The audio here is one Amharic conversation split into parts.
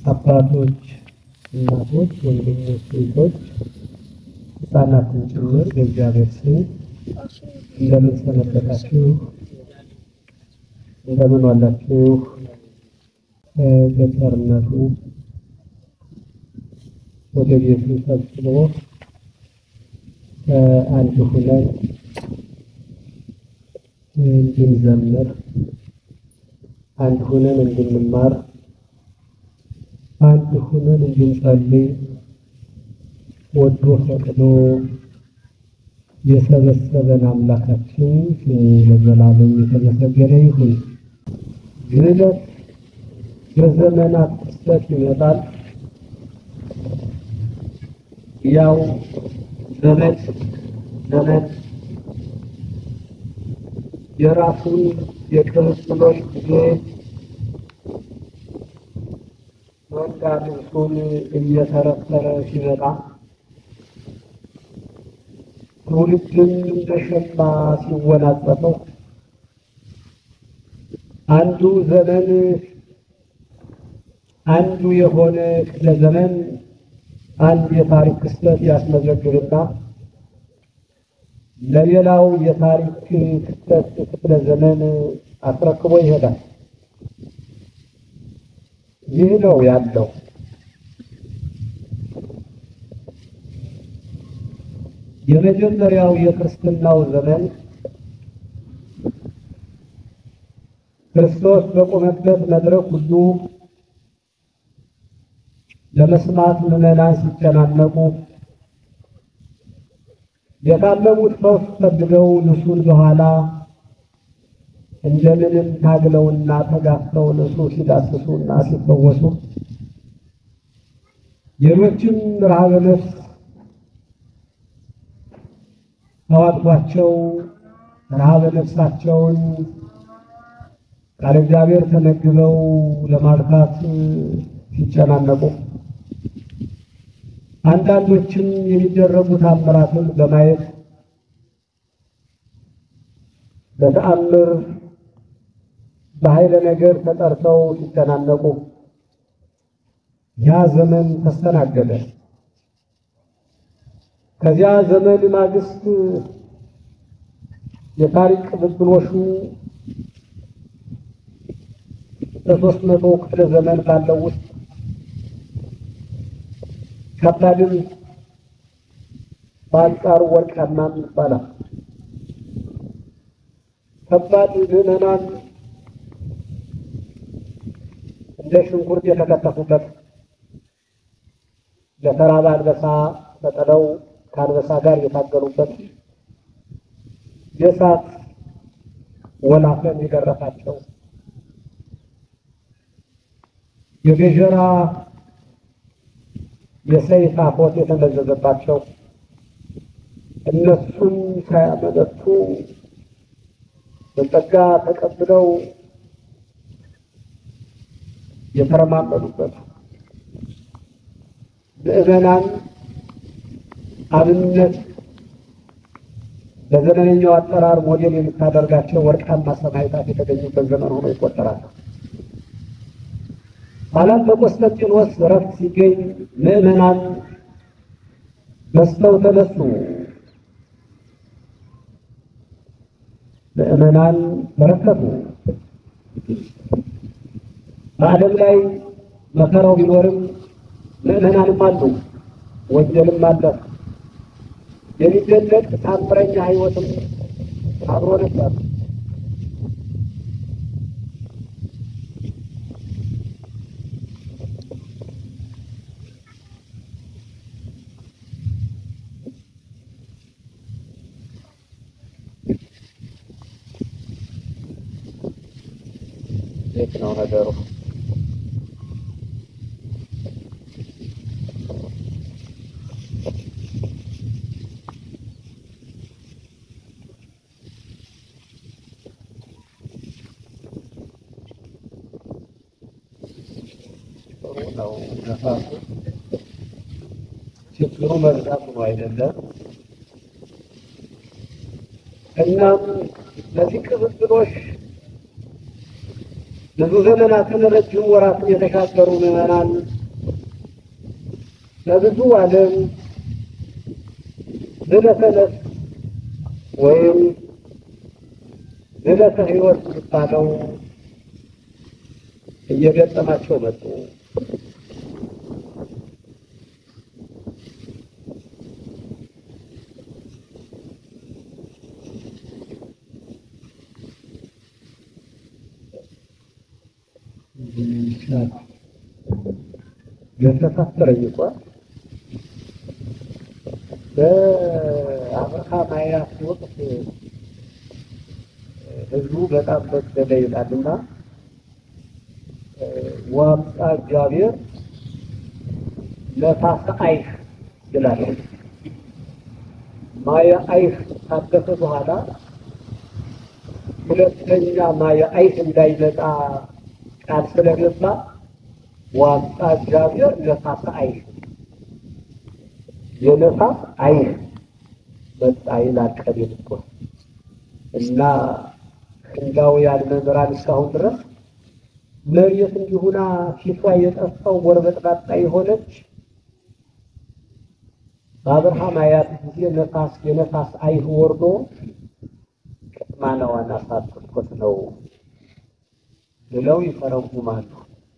አባቶች፣ እናቶች፣ ወንድሞች፣ እህቶች፣ ሕፃናትን ጭምር በእግዚአብሔር ስም እንደምን ሰነበታችሁ? እንደምን ዋላችሁ? በቸርነቱ ወደ ቤቱ ሰብስቦ አንድ ሁነን እንድንዘምር አንድ ሁነን እንድንማር አንድ ሁነን እንድንጸልይ ወዶ ፈቅዶ የሰበሰበን አምላካችን ስሙ ለዘላለም የተመሰገነ ይሁን። ግለት በዘመናት ክስተት ይመጣል። ያው ዘመን ዘመን የራሱን የቅብብሎች ጊዜ መንጋ ልብሱን እየተረተረ ሲመጣ ትውልድን እንደ ሸማ ሲወናጸፈው አንዱ ዘመን አንዱ የሆነ ክፍለ ዘመን አንድ የታሪክ ክስተት ያስመዘግብና ለሌላው የታሪክ ክስተት ክፍለ ዘመን አስረክቦ ይሄዳል። ይህ ነው ያለው። የመጀመሪያው የክርስትናው ዘመን ክርስቶስ በቆመበት መድረክ ሁሉ ለመስማት ምዕመናን ሲጨናነቁ የታመሙት ፈውስ ፈልገው ልብሱን በኋላ እንደምንም ታግለውና ተጋፍተው ልብሱ ሲዳስሱና ሲፈወሱ ሌሎችም ረሃበ ነፍስ ተዋጥቷቸው ረሃበ ነፍሳቸውን ቃለ እግዚአብሔር ተመግበው ለማርካት ሲጨናነቁ አንዳንዶችም የሚደረጉ ታምራትን በማየት በተአምር በኃይለ ነገር ተጠርተው ሲጨናነቁ ያ ዘመን ተስተናገደ። ከዚያ ዘመን ማግስት የታሪክ ቅብብሎሹ በሶስት መቶ ክፍለ ዘመን ባለው ውስጥ ከባድም በአንጻሩ ወርቃማም ይባላል። ከባድ ምዕመናን እንደ ሽንኩርት የተከተፉበት ለተራበ አንበሳ ተጥለው ከአንበሳ ጋር የታገሉበት የእሳት ወላፈን የገረፋቸው የገጀራ የሰይፍ አፎት የተመዘዘባቸው እነሱም ሳያመነቱ በጸጋ ተቀብለው የተረማመዱበት ምዕመናን አብነት በዘመነኛው አጠራር ሞዴል የምታደርጋቸው ወርቃማ ሰማዕታት የተገኙበት ዘመን ሆኖ ይቆጠራል። ኋላም በቆስጠንጢኖስ እረፍት ሲገኝ ምዕመናን በዝተው ተነሱ። ምዕመናን በረከቱ። በዓለም ላይ መከራው ቢኖርም ምዕመናንም አሉ፣ ወንጀልም አለ። የሚደነቅ ታምረኛ ሕይወትም አብሮ ነበር። እንዴት ነው ነገሩ? ጥሩ ነው ነፋሱ። ችግሩ መብዛቱ ነው አይደለም? እናም ለዚህ ቅብብሎሽ ብዙ ዘመናትን ረጅም ወራትን የተሻገሩ ምዕመናን ለብዙ ዓለም ዝለተ ነፍስ ወይም ዝለተ ሕይወት የሚባለው እየገጠማቸው መጡ። ገሰሳስረኝ እኮ በአብርሃም አያት ወቅት ህዝቡ በጣም በደለ ይላልና ዋምጣ እግዚአብሔር ነፋስ አይህ ይላል። ማየ አይህ ካደፈ በኋላ ሁለተኛ ማየ አይህ እንዳይመጣ ቃል ስለገባ ዋምጣ እግዚአብሔር ነፋስ አይህ የነፋስ አይህ መጣ ይላል ቀቤት እኮ እና ህንዳውያን መምህራን እስካሁን ድረስ መሬት እንዲሁና ፊቷ የጠፋው ጎርበጥባጣ የሆነች በአብርሃም አያት ጊዜ ነፋስ የነፋስ አይህ ወርዶ ቅጥማናዋን አሳጥቶት ነው ብለው ይተረጉማሉ።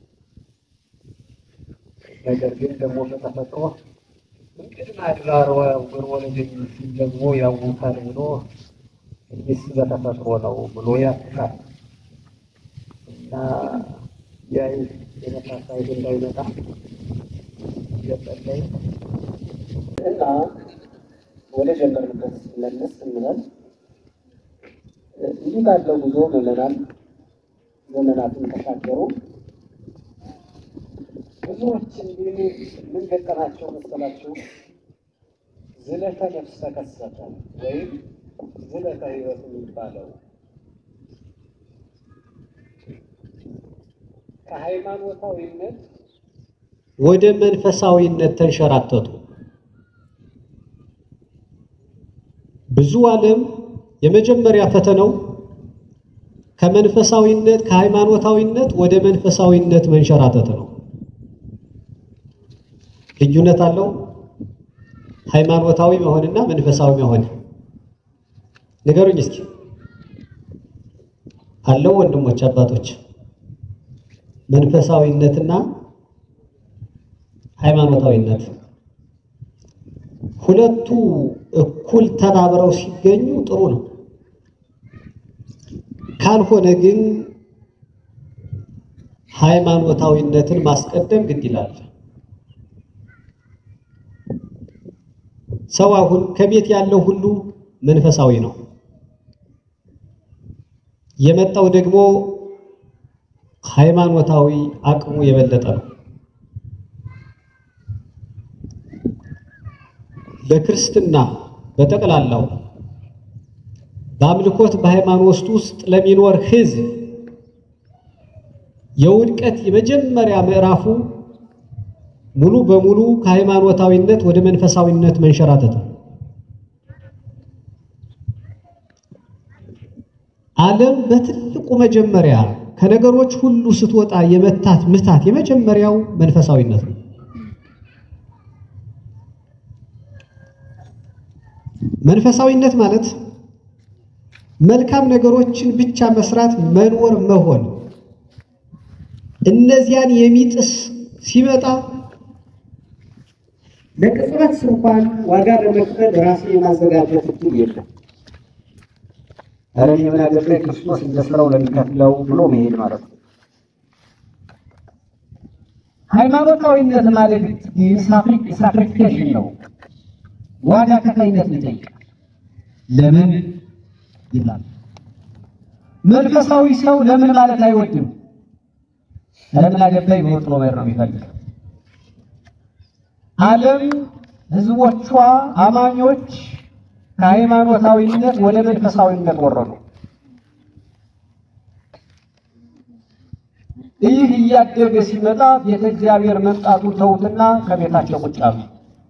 ነገር ግን ደግሞ በተፈጥሮ እንግዲህ አድባር ወግር ወለደኝ ሲል ደግሞ ያውታል ብሎ ይስ በተፈጥሮ ነው ብሎ ያስቃል እና ያ የነፋስ አይህ እንዳይመጣ እየጸለይ እና ወደ ጀመርንበት መለስ እንበል። እንዲህ ባለው ጉዞ ምዕመናን ዘመናትን ተሻገሩ። ብዙዎች እንዲህ ምን ገጠማቸው መሰላችሁ? ዝለተ ነፍስ ተከሰተ ወይም ዝለተ ሕይወት የሚባለው ከሃይማኖታዊነት ወደ መንፈሳዊነት ተንሸራተቱ። ብዙ ዓለም የመጀመሪያ ፈተናው ከመንፈሳዊነት ከሃይማኖታዊነት ወደ መንፈሳዊነት መንሸራተት ነው። ልዩነት አለው ሃይማኖታዊ መሆንና መንፈሳዊ መሆን። ንገሩኝ እስኪ አለው ወንድሞች አባቶች፣ መንፈሳዊነትና ሃይማኖታዊነት ሁለቱ እኩል ተባብረው ሲገኙ ጥሩ ነው። ካልሆነ ግን ሃይማኖታዊነትን ማስቀደም ግድ ይላል። ሰው አሁን ከቤት ያለው ሁሉ መንፈሳዊ ነው። የመጣው ደግሞ ሃይማኖታዊ አቅሙ የበለጠ ነው። በክርስትና በጠቅላላው በአምልኮት በሃይማኖት ውስጥ ለሚኖር ሕዝብ የውድቀት የመጀመሪያ ምዕራፉ ሙሉ በሙሉ ከሃይማኖታዊነት ወደ መንፈሳዊነት መንሸራተት ነው። ዓለም በትልቁ መጀመሪያ ከነገሮች ሁሉ ስትወጣ የመታት ምታት የመጀመሪያው መንፈሳዊነት ነው። መንፈሳዊነት ማለት መልካም ነገሮችን ብቻ መስራት፣ መኖር፣ መሆን እነዚያን የሚጥስ ሲመጣ ለቅጽበት እንኳን ዋጋ ለመክፈል ራስን የማዘጋጀት እድል የለም። ኧረ እኔ ምን አገባኝ ክርስቶስ እንደ ስራው ለሚከፍለው ብሎ መሄድ ማለት ነው። ሃይማኖታዊነት ማለት ሳክሪፊኬሽን ነው። ዋጋ ከፋይነት ይጠይቃል። ለምን ይላል። መንፈሳዊ ሰው ለምን ማለት አይወድም። ለምን አገባኝ በወጥሮ መሄድ ነው የሚፈልግ። ዓለም ህዝቦቿ አማኞች ከሃይማኖታዊነት ወደ መንፈሳዊነት ወረዱ። ይህ እያደገ ሲመጣ ቤተ እግዚአብሔር መምጣቱን ተዉትና ከቤታቸው ቁጭ አሉ።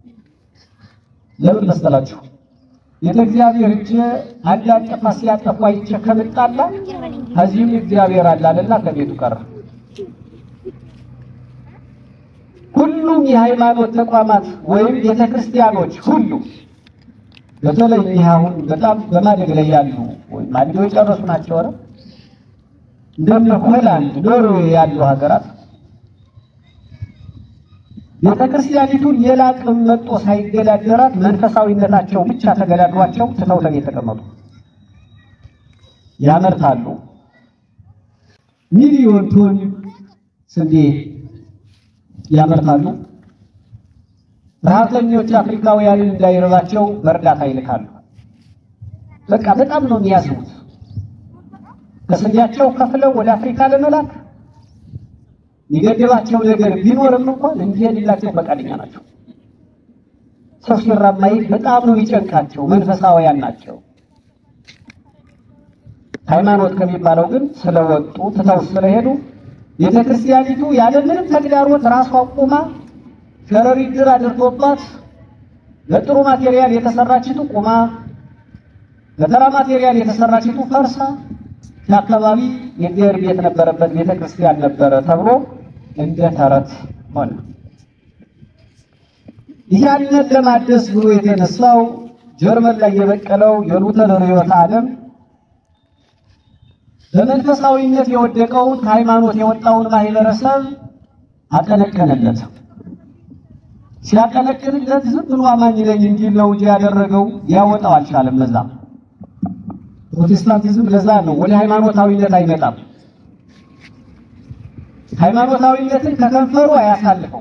ለምን መሰላችሁ? ቤተ እግዚአብሔር እጅ አንድ አጠፋ ሲያጠፋ አይቼ ከምጣላ ከዚህም እግዚአብሔር አላለና ከቤቱ ቀረ። ሁሉም የሃይማኖት ተቋማት ወይም ቤተክርስቲያኖች ሁሉ በተለይ ይህ አሁን በጣም በማደግ ላይ ያሉ ወይም አድገው የጨረሱ ናቸው። ኧረ እንደነ ሆላንድ፣ ኖርዌይ ያሉ ሀገራት ቤተክርስቲያኒቱን ሌላ ቅም መጦ ሳይገዳደራት መንፈሳዊነታቸው ብቻ ተገዳድሯቸው ትተው ተቤት የተቀመጡ ያመርታሉ። ሚሊዮን ቶን ስንዴ ያመርታሉ። ረሃብተኞች አፍሪካውያንን እንዳይረባቸው በእርዳታ ይልካሉ። በቃ በጣም ነው የሚያዝኑት። ከስንዴያቸው ከፍለው ወደ አፍሪካ ለመላክ የሚገድባቸው ነገር ቢኖርም እንኳን እንዲሄድላቸው ፈቃደኛ ናቸው። ሰው ሲራብ ማየት በጣም ነው የሚጨንቃቸው። መንፈሳውያን ናቸው። ሃይማኖት ከሚባለው ግን ስለወጡ ትተው ስለሄዱ ቤተክርስቲያኒቱ ያለምንም ተግዳሮት ራሷ ቁማ ሸረሪት ድር አድርጎባት በጥሩ ማቴሪያል የተሰራችቱ ቁማ በተራ ማቴሪያል የተሰራችቱ ፈርሳ የአካባቢ የእግዚአብሔር ቤት ነበረበት ቤተክርስቲያን ነበረ ተብሎ እንደ ተረት ሆነ። ያንን ለማደስ ብሎ የተነሳው ጀርመን ላይ የበቀለው የሉተር ርዕዮተ ዓለም በመንፈሳዊነት የወደቀውን ከሃይማኖት የወጣውን ማህበረሰብ አቀነቀነለት። ሲያቀነቅንለት ዝም ብሎ አማኝ ነኝ እንዲል ነው እንጂ ያደረገው ሊያወጣው አልቻለም። ለዛ ፕሮቴስታንቲዝም ለዛ ነው ወደ ሃይማኖታዊነት አይመጣም። ሃይማኖታዊነትን ከከንፈሩ አያሳልፈው።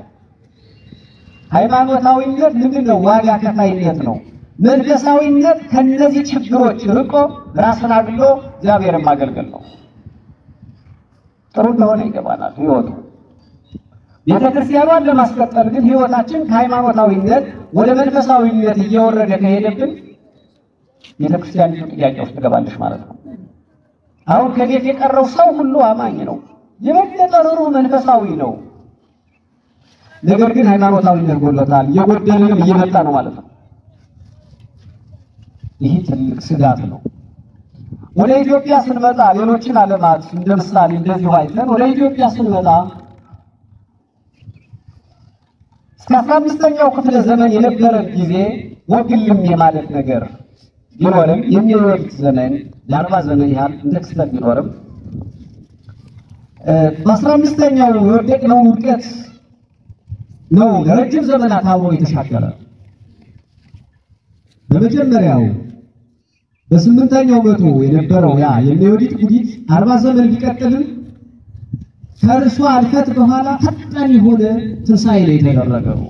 ሃይማኖታዊነት ምንድን ነው? ዋጋ ከፋይነት ነው። መንፈሳዊነት ከነዚህ ችግሮች ርቆ ራስን አግሎ እግዚአብሔርን ማገልገል ነው። ጥሩ እንደሆነ ይገባናል ህይወቱ። ቤተ ክርስቲያኗን ለማስቀጠል ግን ህይወታችን ከሃይማኖታዊነት ወደ መንፈሳዊነት እየወረደ ከሄደብን ቤተ ክርስቲያኒቱ ጥያቄ ውስጥ ትገባለች ማለት ነው። አሁን ከቤት የቀረው ሰው ሁሉ አማኝ ነው። የበለጠ ርኅሩህ መንፈሳዊ ነው። ነገር ግን ሃይማኖታዊነት ጎሎታል። እየጎደልንም እየመጣ ነው ማለት ነው። ይህ ትልቅ ስጋት ነው። ወደ ኢትዮጵያ ስንመጣ ሌሎችን ዓለማት እንደ ምሳሌ እንደዚሁ አይተን ወደ ኢትዮጵያ ስንመጣ እስከ አስራ አምስተኛው ክፍለ ዘመን የነበረን ጊዜ ወግልም የማለት ነገር ቢኖርም የሚወርድ ዘመን ለአርባ ዘመን ያህል እንደ ክስተት ቢኖርም በአስራ አምስተኛው የወደቅነውን ውድቀት ነው ለረጅም ዘመናት አብሮ የተሻገረ በመጀመሪያው በስምንተኛው መቶ የነበረው ያ የሚወዲት ጉዲት አርባ ዘመን ቢቀጥልም ከእርሷ አልፈት በኋላ ፈጣን የሆነ ትንሣኤ ነው የተደረገው።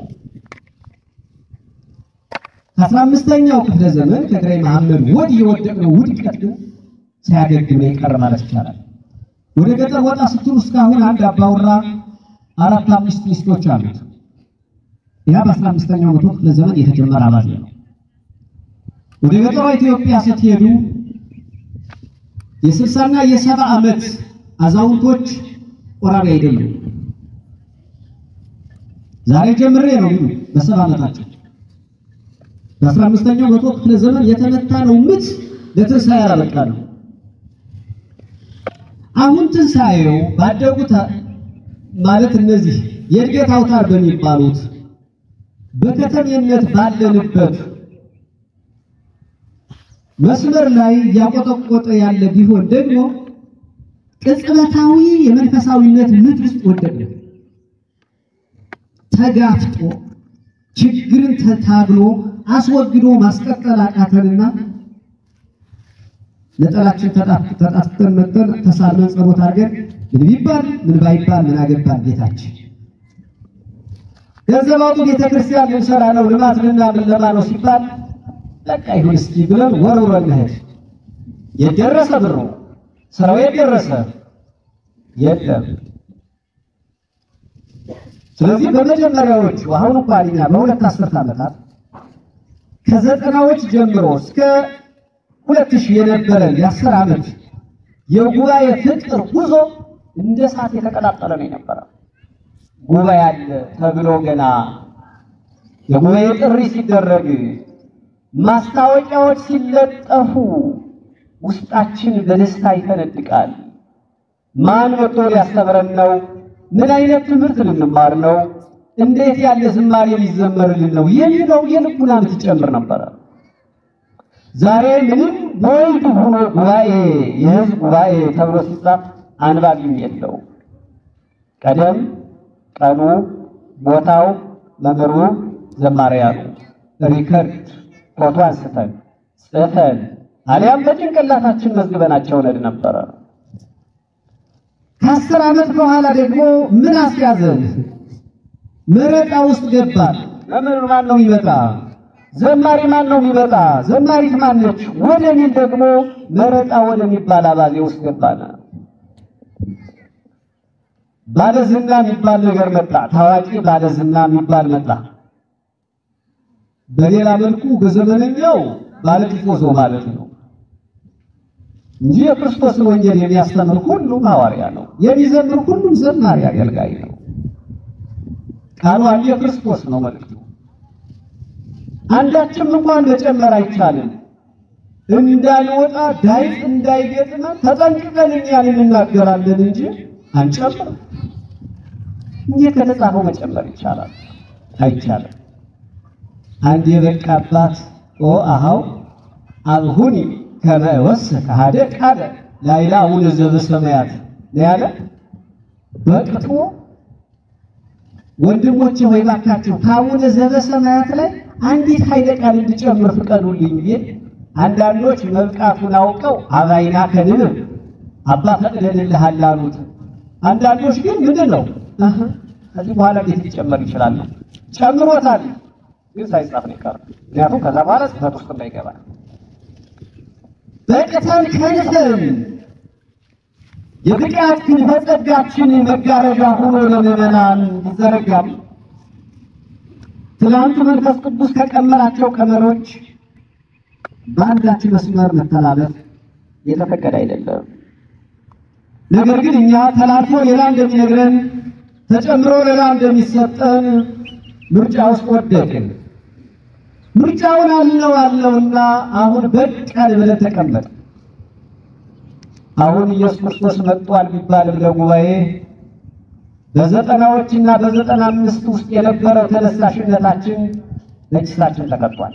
ከአስራ አምስተኛው ክፍለ ዘመን ከግራኝ መሐመድ ወዲህ የወደቅነው ውድቀት ግን ሳያገግም ነው የቀረ ማለት ይቻላል። ወደ ገጠር ወጣ ስትሉ እስካሁን አንድ አባወራ አራት አምስት ሚስቶች አሉት። ያ በአስራ አምስተኛው መቶ ክፍለ ዘመን የተጀመረ አባዜ ነው። ወደ ገጠሯ ኢትዮጵያ ስትሄዱ የስልሳና የሰባ ዓመት አዛውንቶች ቆራቢ አይደሉም። ዛሬ ጀምሬ ነው የሚሉ በሰባ ዓመታቸው በአስራ አምስተኛው መቶ ክፍለ ዘመን የተመታ ነው ምት ለትንሣኤ ያላበቃሉ። አሁን ትንሣኤው ባደጉት ማለት እነዚህ የእድገት አውታር በሚባሉት በከተሜነት ባለንበት መስመር ላይ እያቆጠቆጠ ያለ ቢሆን ደግሞ ቅጽበታዊ የመንፈሳዊነት ምጥ ውስጥ ወደቅን። ተጋፍጦ ችግርን ተታግሎ አስወግዶ ማስቀጠል አቃተንና ነጠላችን ተጣፍተን መጠን ተሳልመን ጸሎት አድርገን ምን ቢባል ምን ባይባል ምን አገባን ጌታችን ገንዘብ አውጡ ቤተክርስቲያን ልንሰራ ነው ልማት ልናምን ለማ ነው ሲባል በቃ ይሁን እስኪ ብለን ወርውረን መሄድ የደረሰ ብሩ ስራው የደረሰ የለም። ስለዚህ በመጀመሪያዎቹ አሁን እንኳን እኛ በሁለት አስርት ዓመታት ከዘጠናዎች ጀምሮ እስከ ሁለት ሺህ የነበረን የአስር ዓመት የጉባኤ ፍቅር ጉዞ እንደ እሳት የተቀጣጠለ ነው የነበረ። ጉባኤ አለ ተብሎ ገና የጉባኤ ጥሪ ሲደረግ ማስታወቂያዎች ሲለጠፉ ውስጣችን በደስታ ይፈነድቃል። ማን መጥቶ ሊያስተምረን ነው? ምን አይነት ትምህርት ልንማር ነው? እንዴት ያለ ዝማሬ ሊዘመርልን ነው የሚለው የልቡና ምትጨምር ነበረ። ዛሬ ምንም ቦልድ ሆኖ ጉባኤ የህዝብ ጉባኤ ተብሎ ሲጻፍ አንባቢም የለው። ቀደም ቀኑ፣ ቦታው፣ መምህሩ፣ ዘማሪያኑ ሪከርድ ፎቶ አንስተን ጽፈን አሊያም በጭንቅላታችን መዝግበናቸው ነድ ነበረ። ከአስር ዓመት በኋላ ደግሞ ምን አስያዘን? መረጣ ውስጥ ገባን። መምህር ማን ነው የሚመጣ? ዘማሪ ማን ነው የሚመጣ? ዘማሪት ማነች? ወደ ሚል ደግሞ መረጣ ወደሚባል አባዜ ውስጥ ገባን። ባለዝና የሚባል ነገር መጣ። ታዋቂ ባለዝና የሚባል መጣ። በሌላ መልኩ በዘመነኛው ባለቲፎዞ ማለት ነው እንጂ የክርስቶስን ወንጌል የሚያስተምር ሁሉም ሐዋርያ ነው። የሚዘምር ሁሉም ዘማሪ አገልጋይ ነው። ቃሉ አንድ የክርስቶስ ነው መልእክቱ። አንዳችም እንኳን መጨመር አይቻልም። እንዳንወጣ ዳይት እንዳይገጥመን ተጠንቅቀን እኛን እንናገራለን እንጂ አንጨምር። እንዴት ከተጻፈው መጨመር ይቻላል? አይቻልም። አንድ የበቃ አባት ኦ አሃው አብሁኒ ከመ ወስከ ሀደ ቃለ ላይላ አቡነ ዘበሰማያት ነው ያለ። በቅቶ ወንድሞቼ ወይ ባካችሁ ከአቡነ ዘበሰማያት ላይ አንዲት ኃይለ ቃል እንድጨምር ፍቀዱልኝ ብዬ አንዳንዶች መብቃቱን አውቀው አባይና ከንብ አባ ፈቅደንልሃል አሉት። አንዳንዶች ግን ምንድን ነው እህ ከዚህ በኋላ እንዴት ሊጨመር ይችላል? ጨምሮታል፣ ግን ሳይጻፍ ነው የቀረው። ምክንያቱም ከዛ በኋላ ጽሕፈት ውስጥ እንዳይገባ በቅተን ከንፈን የብቃት ክንፈ ጸጋችን መጋረጃ ሆኖ ለምዕመናን ይዘረጋል። ትናንት መንፈስ ቅዱስ ከቀመራቸው ቀመሮች በአንዳች መስመር መተላለፍ የተፈቀደ አይደለም። ነገር ግን እኛ ተላልፎ ሌላ እንደሚነግረን ተጨምሮ ሌላ እንደሚሰጠን ምርጫ ውስጥ ወደቅን። ምርጫውን አለው አለውና አሁን በቃል ብለን ተቀመጥ። አሁን ኢየሱስ ክርስቶስ መጥቷል ቢባልም ለጉባኤ በዘጠናዎችና በዘጠና አምስት ውስጥ የነበረው ተነሳሽነታችን በኪሳችን ተቀጥቷል።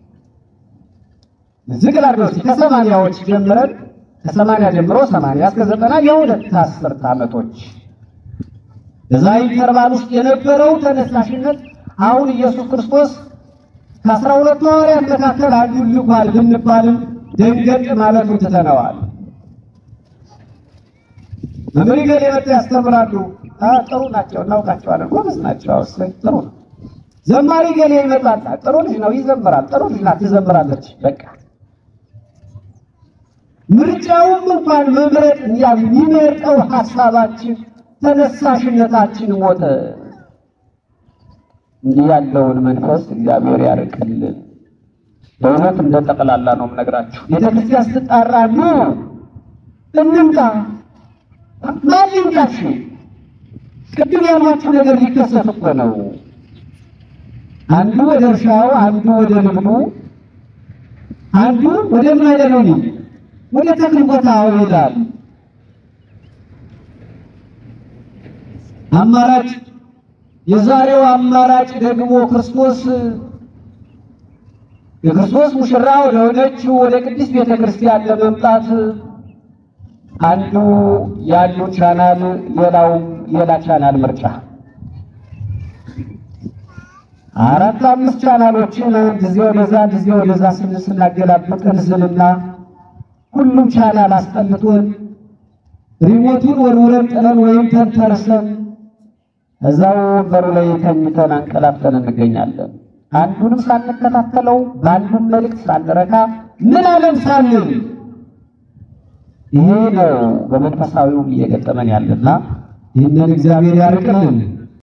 ዝቅ ላድርገው እስኪ ከሰማንያዎች ጀምረን ከሰማንያ ጀምሮ ሰማንያ እስከ ዘጠና የሁለት አስርት ዓመቶች በዛ ኢንተርቫል ውስጥ የነበረው ተነሳሽነት አሁን ኢየሱስ ክርስቶስ ከአስራ ሁለቱ ሐዋርያት መካከል አንዱን ልኳል ብንባልም ደንገጥ ማለቱን ትተነዋል። መምህር ገሌ መጥተው ያስተምራሉ። ጥሩ ናቸው፣ እናውቃቸዋለን፣ ጎበዝ ናቸው። አውሰኝ ጥሩ ነው። ዘማሪ ገሌ ይመጣል። ጥሩ ልጅ ነው፣ ይዘምራል። ጥሩ ልጅ ናት፣ ትዘምራለች። በቃ ምርጫውም እንኳን መምረጥ የሚመርጠው ሀሳባችን ተነሳሽነታችን ሞተ። እንዲህ ያለውን መንፈስ እግዚአብሔር ያርቅልን። በእውነት እንደ ጠቅላላ ነው የምነግራችሁ። ቤተክርስቲያን ስትጣራ ኑ እንምጣ ማን ይምጣሽ? ቅድም ያልኳችሁ ነገር ሊከሰት እኮ ነው። አንዱ ወደ እርሻው፣ አንዱ ወደ ልብኑ፣ አንዱ ወደ ምን አይደለው ወደ ተክል ቦታ ይሄዳል። አማራጭ የዛሬው አማራጭ ደግሞ ክርስቶስ የክርስቶስ ሙሽራ ወደ ሆነችው ወደ ቅድስት ቤተ ክርስቲያን ለመምጣት አንዱ ያሉ ቻናል ሌላው ሌላ ቻናል ምርጫ አራት አምስት ቻናሎችን ጊዜ ወደዛ ጊዜ ወደዛ ስንል ስናገላብጥ እንዝልና ሁሉም ቻናል አስጠልቶን ሪሞቱን ወርውረን ጥለን ወይም ተንተርሰን እዛው ወንበሩ ላይ ተኝተን አንቀላፍተን እንገኛለን። አንዱንም ሳንከታተለው በአንዱም መልእክት ሳንረካ ምን አለም ሳንል ይሄ ነው በመንፈሳዊውም እየገጠመን ያለና ይህንን እግዚአብሔር ያርቅልን።